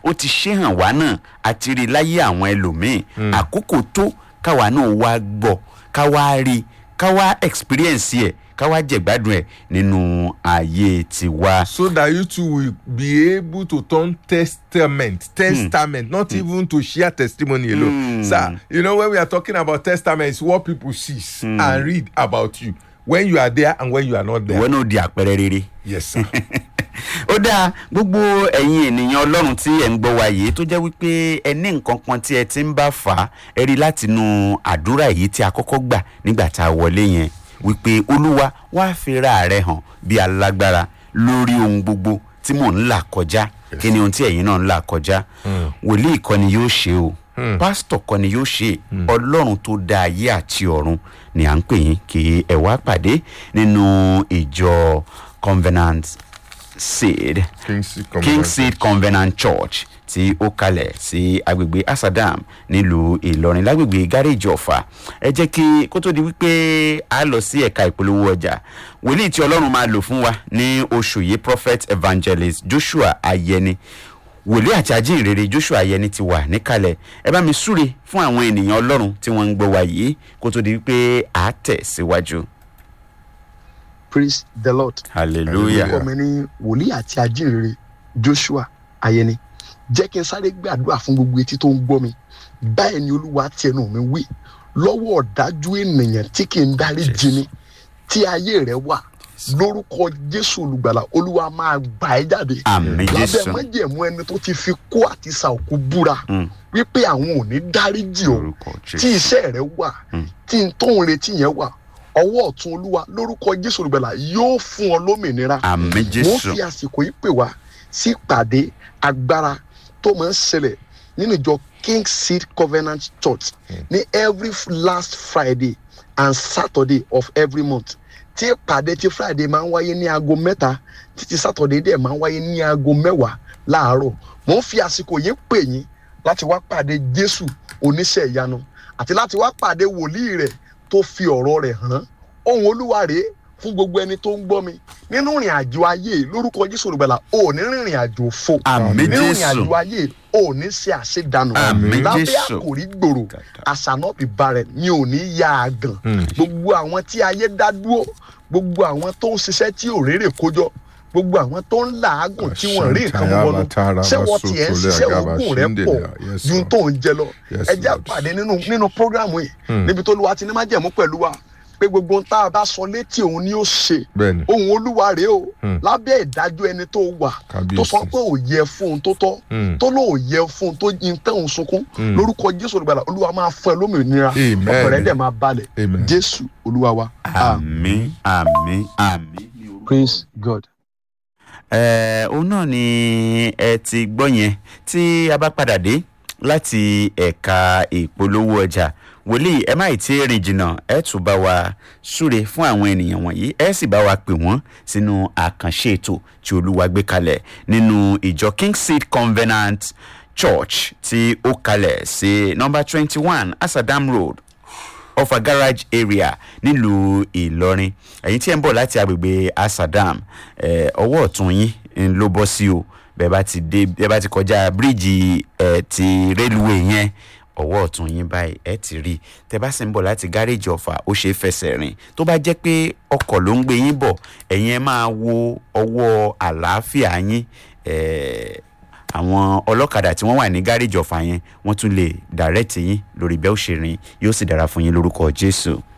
ó ti ṣe hàn wá náà àti rí láyé àwọn ẹlòmíín àkókò tó káwa náà wá gbọ́ ká wá rí ká wá experience ẹ̀ ká wá jẹ̀gbádùn ẹ̀ nínú ayé tiwa. so that you too will be able to turn testament testament not even to share testimony alone sir you know when we are talking about testament it's what people see and read about you when you are there and when you are not there ìwọ náà di àpẹẹrẹ rere. yes sir ó dáa gbogbo ẹ̀yin ènìyàn ọlọ́run tí ẹ̀ ń gbọ́ wa yìí tó jẹ́ wípé ẹ ní nǹkan kan tí ẹ ti ń bá fà á ẹ rí látinú àdúrà yìí tí a kọ́kọ́ gbà nígbà tá a wọlé yẹn wípé olúwa wàá fi ra rẹ hàn bí alágbára lórí ohun gbogbo tí mò ń là kọjá kí ni ohun tí ẹ̀yin náà ń là kọjá wòlíì kọ́ ni yóò ṣe o pásítọ̀ kọ́ ni yóò ṣe ọlọ́run tó dá ayé àti ọ̀run ni à ń pè yín kí ẹ wá pàdé nínú ìjọ covenant seed king seed king seed covenant church tí ó kalẹ̀ sí agbègbè asadam nílùú ìlọrin lágbègbè gáréèjì ọ̀fà ẹ jẹ́ kí kó tó di wípé a lọ sí ẹ̀ka ìpolówó ọjà wòlíì tí ọlọ́run máa lò fún wa ní oṣù yìí prophet evangelist joshua ayẹni wòlíì àti ajínrere joshua ayẹni ti wà níkàlẹ̀ ẹ bá mi súre fún àwọn ènìyàn ọlọ́run tí wọ́n ń gbọ́ wa yìí kó tó di wípé a tẹ̀ síwájú praise the lord. hallelujah orúkọ mi ní wòlíì àti ajínrere joshua ayẹni jẹ́ kí n sáré gbàdúrà fún gbogbo etí tó ń gbọ́ mi báyìí ni olúwa ti ẹnu mi wí lọ́wọ́ ọ̀dájú ènìyàn tí kì í dárí jini tí ayé rẹ̀ wà lórúkọ jésù olùgbàlà olúwa máa gbà ẹ́ jáde àmì lábẹ́ jésù májẹ̀mú ẹni tó ti fi kó àti sàòkú búra Mm. wípé àwọn ò ní dáríjì o lórúkọ tí jésù iṣẹ́ rẹ wà Mm. tí n tó ń retí yẹn wà ọwọ́ ọ̀tún olúwa lórúkọ jésù olùgbàlà yóò fún ọ lómìnira àmì mo jésù fi àsìkò yìí pè wá sí ìpàdé agbára tó máa ń ṣẹlẹ̀ nínú ìjọ king seed covenant church ní every f- last friday and saturday of every month tí ìpàdé tí friday máa ń wáyé ní aago mẹ́ta títí saturday dẹ̀ máa ń wáyé ní aago mẹ́wàá láàárọ̀ mo ń fi àsìkò yìí pè yín láti wá pàdé jésù oníṣẹ́ ìyanu àti láti wá pàdé wòlíì rẹ̀ tó fi ọ̀rọ̀ rẹ̀ hàn ohun olúwa rèé fún gbogbo ẹni tó ń gbọ́ mi nínú ìrìn àjò ayé lórúkọ jésù olùgbàlà ò ní rìnrìn àjò fò àmì nínú ìrìn jésù àjò ayé ò ní ṣe àṣedànù Àmín, lábẹ́ Jésù. àkòrí gbòòrò àṣànàbì barẹ̀ mi ò ní ya àgàn gbogbo àwọn tí ayé dá dúró gbogbo àwọn tó ń ṣiṣẹ́ tí ò rérè kójọ gbogbo àwọn tó ń làágùn tí wọ́n rí nǹkan mú wọnú ṣé wọ́n tiẹ̀ ń ṣiṣẹ́ ogun rẹ̀ pọ̀ ju tó ń jẹ lọ Yes, ẹ jẹ́ Lord. àpàdé nínú nínú prógrámù yìí níbi tó lu wa ti ní májẹ̀mú pẹ̀lú wa pé gbogbo ohun tá a bá sọ létí òun ni ó ṣe bẹ́ẹ̀ni ohun olúwa rèé o Hmm. lábẹ́ ìdájọ́ ẹni tó wà Kábíyèsí. tó sọ pé ò yẹ fún un tó tọ́ Hmm. tó lóò yẹ fún un tó yin tẹ̀hún sunkún Hmm. lórúkọ jésù olùgbàlà olúwa máa fún ẹ lómìnira Amen. ọkàn rẹ dẹ̀ máa balẹ̀ Amen. jésù olúwa wa. àmì àmì àmì. praise god. ẹ òun náà ni ẹ ti gbọ́ yẹn tí a bá padà dé láti ẹ̀ka ìpolówó ọjà wòlíì ẹ má ì tí ì rìn jìnnà ẹ tún bá wa súre fún àwọn ènìyàn wọ̀nyí ẹ sì bá wa pè wọ́n sínú àkànṣe ètò tí olúwa gbé kalẹ̀ nínú ìjọ king seed covenant church tí ó kalẹ̀ sí nọmba twenty one asadam road ọfà garage area nílùú ìlọrin ẹ̀yin tí ẹ̀ ń bọ̀ láti agbègbè asadam eh, ọwọ́ ọ̀tún yín ń ló bọ́ sí o bẹ́ẹ̀ bá ti dé bẹ́ẹ̀ bá ti kọjá bíríìjì ẹ̀ ti rélùwé yẹn ọwọ́ ọ̀tún yín báyìí ẹ̀ ti rí tẹ́ bá sì ń bọ̀ láti gáréèjì ọ̀fà ó ṣe é fẹsẹ̀ rìn tó bá jẹ́ pé ọkọ̀ ló ń gbé yín bọ̀ ẹ̀yin ẹ máa wo ọwọ́ àlàáfíà yín eh, àwọn ọlọ́kadà tí wọ́n wà ní gáréèjì ọ̀fà yẹn wọ́n tún lè dàrẹ́tì yín lórí bẹ́ẹ̀ ó ṣe rìn yóò sì dára fún yín lórúkọ jésù.